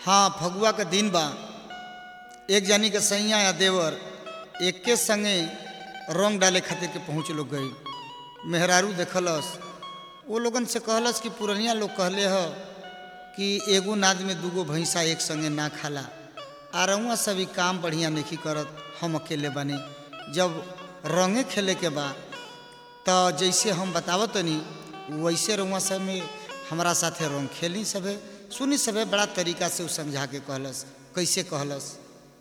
हाँ फगुआ के दिन बा एक जानी के सैया या देवर एके संगे रंग डाले खातिर के पहुँच लोग गई मेहरारू देखलस वो लोगन से कहलस कि पुरनिया लोग कहले ह कि एगो नाद में दूगो भैंसा एक संगे ना खाला आ रउआ सभी काम बढ़िया नहीं करत हम अकेले बने जब रंगे खेले के बा तो जैसे हम बतावत तनी वैसे रउआ सब में हमारा साथे रंग खेली सभे सुनी सभे बड़ा तरीका से उ समझा के कहलस कैसे कहलस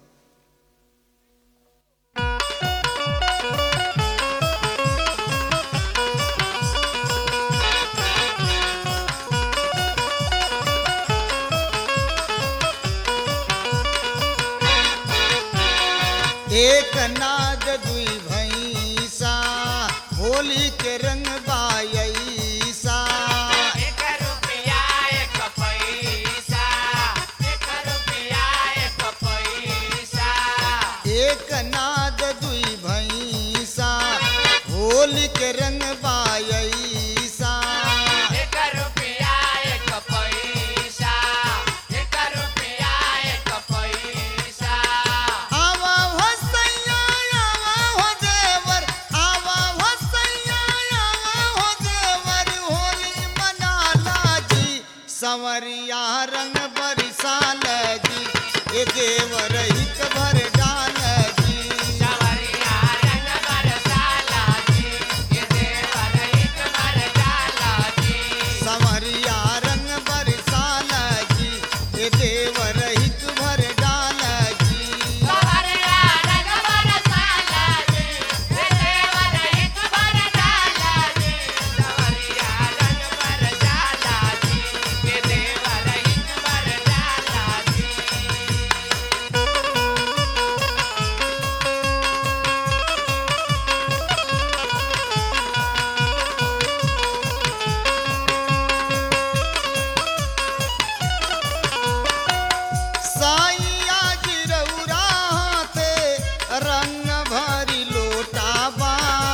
एक नाद दुई भैंसा होली के रंग बायसा एक रुपया एक पैसा एक रुपया एक पैसा एक नाद दुई भैंसा होली के रंग बायसा एक रुपया एक पैसा एक रुपया एक पैसा आवा हो सैया आवा हो देवर आवा हो सैया आवा हो देवर होली मनाला जी संवरिया रंग बरसाल जी ए देवर हित भर डाल जी सवरिया रंग बरसाला जी ये देवर एक बरसाला जी संवरिया रंग बरसाल जी ए देवर हित भर डाल जी सवरिया रंग बरसाला जी ये देवर एक बरसाला जी सवरिया रंग बरसाला जी ये देवर एक बरसाला जी साइया जिरौरा हाथे रंग भरी लोटाबा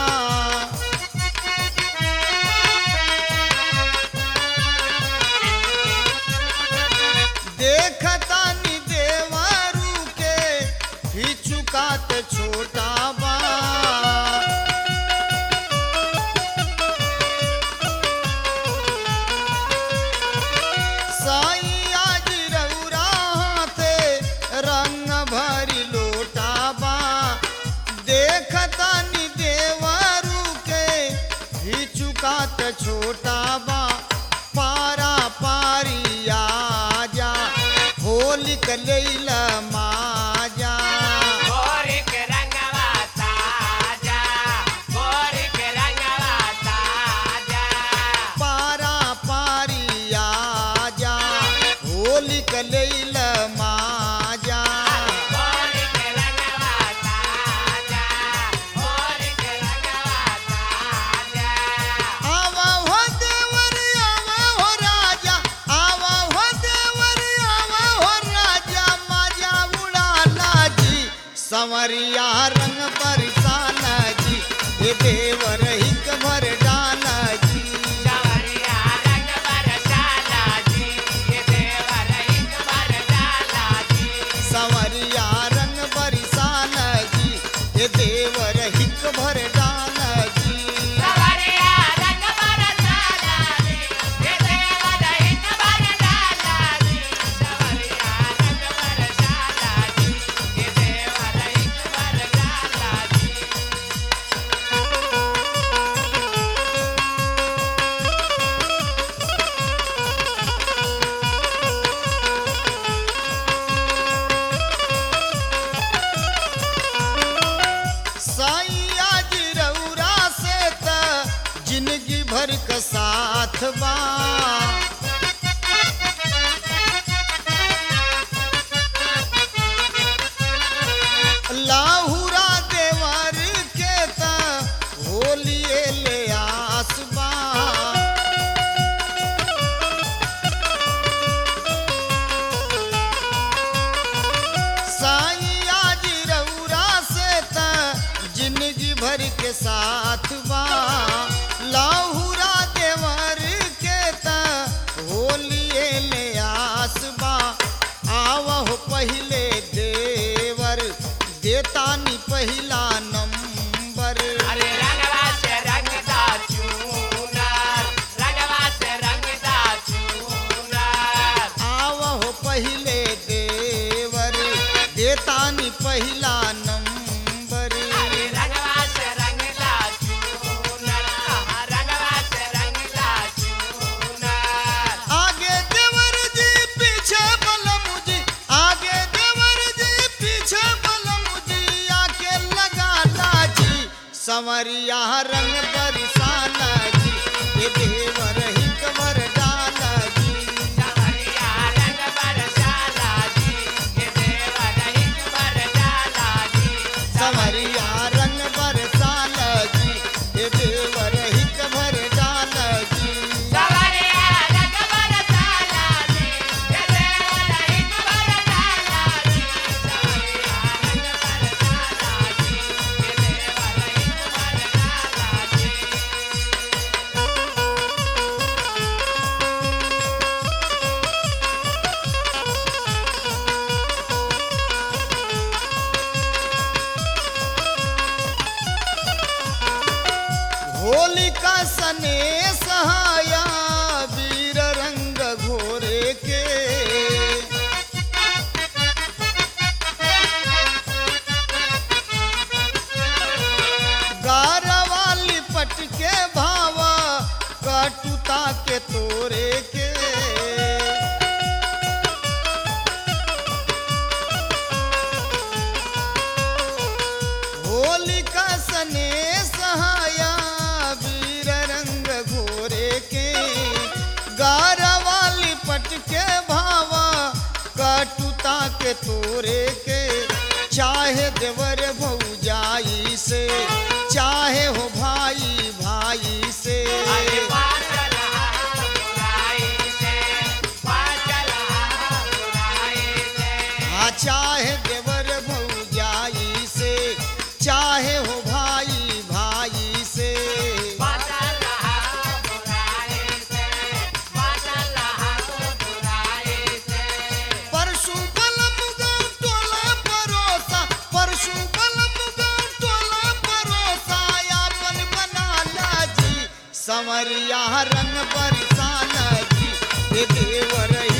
देखता नि देवरू के हिचुकात छोटाबा साइया जिरौरा हाथे रंग भरी लोटाबा देखता नि देवरू के हिचुकात छोटाबा पारा पारिया जा होली कलैल माजा गोरी के रंगवा ताजा गोरी के रंगवा ताजा पारा पारिया जा होली कलैल माजा गोरी के रंगवा ताजा गोरी के रंगवा ताजा आवा हो देवर आवा हो राजा आवा हो देवर आवा हो राजा माजा उड़ाला जी संवरिया रंग बरसाला जी ए देवर हिक भर डाला जी सवरिया रंग बरसाला जी ये देवर एक बरसाला जी संवरिया रंग बरसाला जी ए देवर हिक भर डाला जी सवरिया रंग बरसाला जी ये देवर एक बरसाला जी सवरिया रंग बरसाला जी ये देवर एक बरसाला जी साइया जिरौरा से त जिंदगी भर का साथ बा लाहुरा देवर के त होलिए ले आसबा साइया जिरौरा से त जिंदगी भर के साथ बा लाहुरा देवर के त होलिए ले आसबा पहिले देवर देतानी पहिला नंबर अरे रंगवा से रंगदा चूनर रंगवा से रंगदा चूनर आवहो पहिले देवर देतानी पहिला नंबर अरे रंगवा से रंगदा चूनर रंगवा से रंगदा चूनर आगे देवर जी पीछे बलम जी आगे देवर जी पीछे बलम जी आके लगा लाजी संवरिया रंग बरसाना जी ये देवर हिक बर डाला जी सवरिया रंग बरसाला जी ये देवर हिक बरसाला जी संवरिया रंग बरसाना जी ये देवर हिक भर डाला जी सवरिया रंग बरसाला जी ये देवर हिक बरसाला जी सवरिया रंग बरसाला जी ये देवर हिक बरसाला जी होलिका सने सहाया वीर रंग घोरे के गारवाली पट के भावा कटुता के तोरे के होलिका सने सहाया वीर रंग घोरे के गारवाली पट के भावा कटुता के तोरे के चाहे देवर भौजाई से चाहे हो भाई भाई से अरे पाचल बुराई से पाचल बुराई से हाँ चाहे देवर भौजाई से चाहे हो भाई भाई से पाचल बुराई से पाचल बुराई से परशु बलम गाँव टोला परोसा परशु बलम गाँव टोला परोसा यापन बना लाजी संवरिया रंग बरसाना जी ये देवर